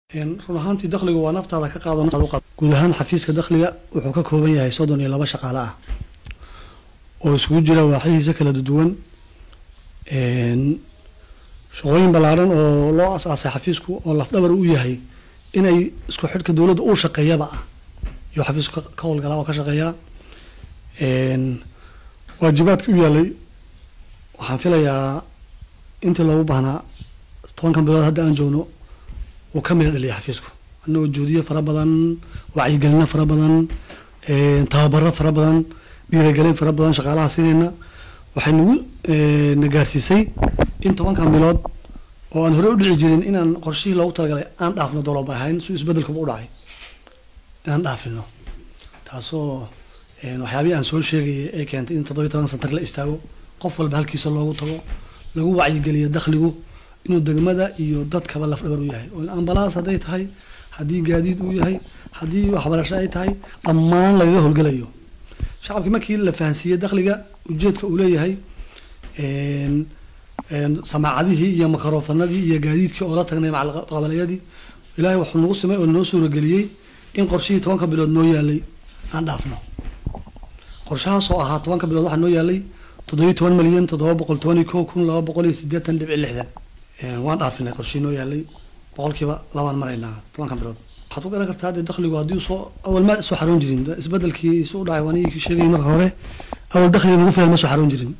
run ahaantii dakhligu waa naftaada ka qaado guud ahaan xafiiska dakhliga wuxuu ka kooban yahay soddon iyo laba shaqaale ah oo isugu jira waaxihiisa kala duwan shaqooyin ballaaran oo loo as-aasay xafiisku oo lafdhabar u yahay inay isku xidhka dowladda uu shaqeeyaba ah iyo xafiisku ka howlgalaa oo ka shaqeeyaa waajibaadka u yaalay waxaan filayaa intii loogu baahnaa tobankan bilood hadda aan joogno wuu ka midha dhaliya xafiisku anagoo juudiyo fara badan wacyigelino fara badan tababaro fara badan dhiiragelin fara badan shaqaalaha siinayna waxay nagu na gaarsiisay in tobankan bilood oo aan horey u dhici jirin inaan qorshihii loogu talagalay aan dhaafno dowlaba ahayn si isbedelkuba u dhacay inaan dhaafino taasoo waxyaabihii aan soo sheegayay ee keentay in toddobiyi toban santar la istaago qof walba halkiisa loogu tago lagu wacyigeliyo dakhligu inuu degmada iyo dadkaba lafdhabar u yahay oo ambalaas hadday tahay haddii gaadiid uu yahay haddii waxbarasho ay tahay dhammaan lagaga howlgelayo shacabkii markii la fahansiiyey dakhliga ujeedka uu leeyahay samaacadihii iyo makarofanadii iyo gaadiidkii oo la tagnay macalqabalayadii ilaahay wuxuu nagu simay oo noo suurageliyey in qorshihii tobanka bilood noo yaalay aan dhaafno qorshahaas oo ahaa tobanka bilood waxaa noo yaalay toddobiyi toban milyan toddoba boqol toban iyo kow kun laba boqol iyo siddeetan dhibici lixdan waan dhaafinay qorshihii noo yaalay boqolkiiba labaan maraynaa tobanka bilood waxaad ku garan kartaa dee dakhligu haddii soo awal ma soo xaroon jirin isbedelkii isu dhacay waan ii sheegay marka hore awal dakhliga nagu filan ma soo xaroon jirin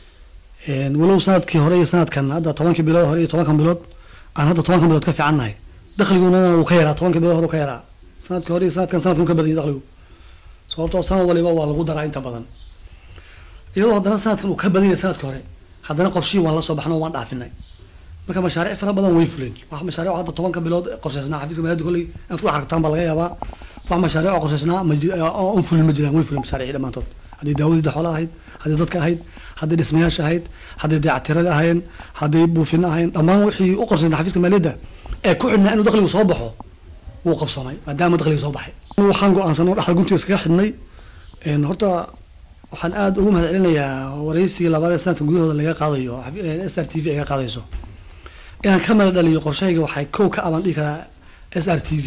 walow sanadkii hore iyo sanadkan hadda tobankii bilood hore iyo tobankan bilood aan hadda tobankan bilood ka fiicannahay dakhliguna wuu ka yaraa tobankii bilood hore uu ka yaraa sanadkii hore iyo sanadkan sanadkan ka badan yahay dakhligu sababtoo sanad waliba waa lagu daraa inta badan iyadoo haddana sanadkan uu ka badan yahay sanadkii hore haddana qorshihii waan la soo baxno waan dhaafinay marka mashaariic fara badan way fuleen wax mashaariic hadda tobanka bilood qorshaysnaa xafiiska maaliyadd kolley inaad ku dhex aragtaan baa laga yaabaa wax mashaariic oo qorshaysnaa ma jir oo un fulin ma jiraan way fuleen mashaariicii dhammaantood haddii daawadii xoolaha ahayd haddii dadka ahayd haddii dhismayaasha ahayd haddii dayactirada ahayn haddii buufina ahayn dhammaan wixii u qorshaysnaa xafiiska maaliyadda ee ku xidhnaa inuu dakhligu soo baxo wuu qabsoomay maadaama dakhliga soo baxay waxaan go-aansanoo dhexda guntiga iskaga xidhnay horta waxaan aada ugu mahad celinayaa waraysigii labaad ee sanadka gudahooda laga qaadayo s r t v ay ka qaadayso inaan ka mala dhaliyo qorshahayga waxay kow ka abaan dhihi karaa s r t v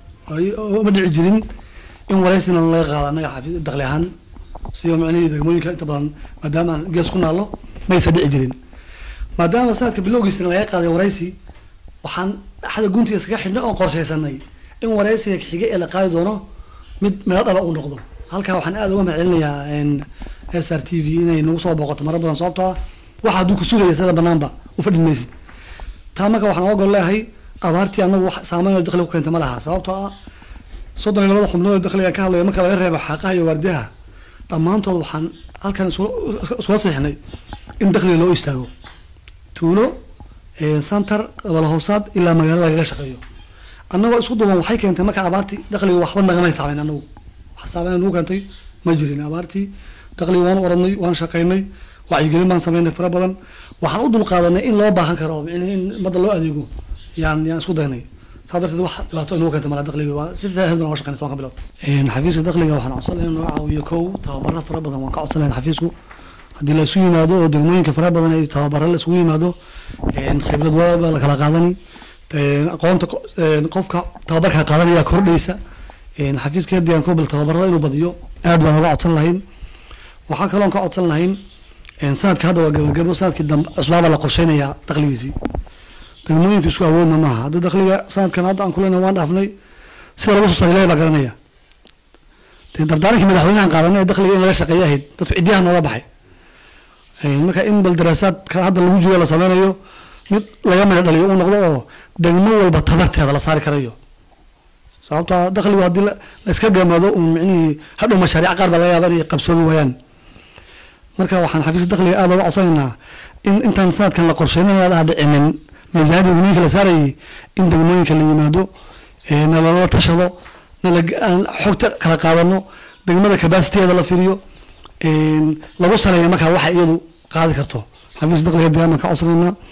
ma dhici jirin in waraysina laga qaado annaga xafiis dakhli ahaan siba micnihii degmooyinka inta badan maadaama aan gees ku naallo maysa dhici jirin maadaama sanadka bilowgiisna laga qaaday waraysi waxaan axda guntiga iskaga xidhnay oon qorshaysanay in waraysiga xiga ee la qaadi doono mid midho dhala uu noqdo halkaa waxaan aada uga mahad celinayaa s r t v inay nagu soo booqato mara badan sababtoo ah waxa hadduu ku sugaya sida banaanba u fadhin maysid taa marka waxaan oga gol leeyahay abaartii anagu wax saameyn oo dakhliga ku keenta ma laha sababtoo ah soddon iyo labada xubnood dakhliga ka hadlaya marka laga reebo xaaqaha iyo waardiyaha dhammaantood waxaan halkan iskula siixnay in dakhliga loo istaago tuulo santar qabal hoosaad ilaa magaalo lagaga shaqeeyo annagoo isku duuban waxay keentay marka abaartii dakhliga waxba nagamay saameyn anagu wax saameyn nagu keentay ma jirin abaartii dakhliga waan oranay waan shaqaynay wacyigelin baan sameynay fara badan waxaan u dulqaadanay in loo baahan karo micnihi in madda loo adeego yaan yaan isku daynay saa darteed wax dhibaato inagu keenta mala dakhliga waa si faahed baan oga shaqeynay tobanka bilood xafiiska dakhliga waxaan codsan lahayn noo caawiyo kow tababaro fara badan waan ka codsan lahayn xafiisku haddii la isu yimaado oo degmooyinka fara badan ay tababaro la isugu yimaado khibrad waaba la kala qaadani aqoonta qofka tababarka qaadanaya kordhaysa xafiiska hadiyan kobel tababarada inuu badiyo aad baan oga codsan lahayn waxaa kaloon ka codsan lahayn sanadka hadda waa gabagabo sanadkii dambe cusbaabaa la qorsheynayaa dakhligiisii degmooyinka isku awoodna maaha haddii dakhliga sanadkan hadda aan kulena waan dhaafnay sida lagu soo saray ilahi baa garanaya dee dardaarankii madaxweynahan qaadanay ee dakhliga in laga shaqeeya ahayd dadku ciddiyaha nooga baxay marka in bal daraasaad kale hadda lagu jiro la sameynayo mid laga midho dhaliyo uu noqdo oo degmo walba tabarteeda la saari karayo sababta dakhligu haddii la iska gamado un micnihii hadhow mashaariic qaar baa laga yaaba inay qabsoomi waayaan marka waxaan xafiiska dakhliga aada uga codsanaynaa in intaan sanadkan la qorsheynaya dhaa dhicinin miisaaniyadda degmooyinka la saarayay in degmooyinka la yimaado nalala tashado nala xogta kala qaadano degmada kabasiteeda la firiyo lagu saleeya markaa waxa iyadu qaadi karto xafiiska dakhliga diyaan baan ka codsanaynaa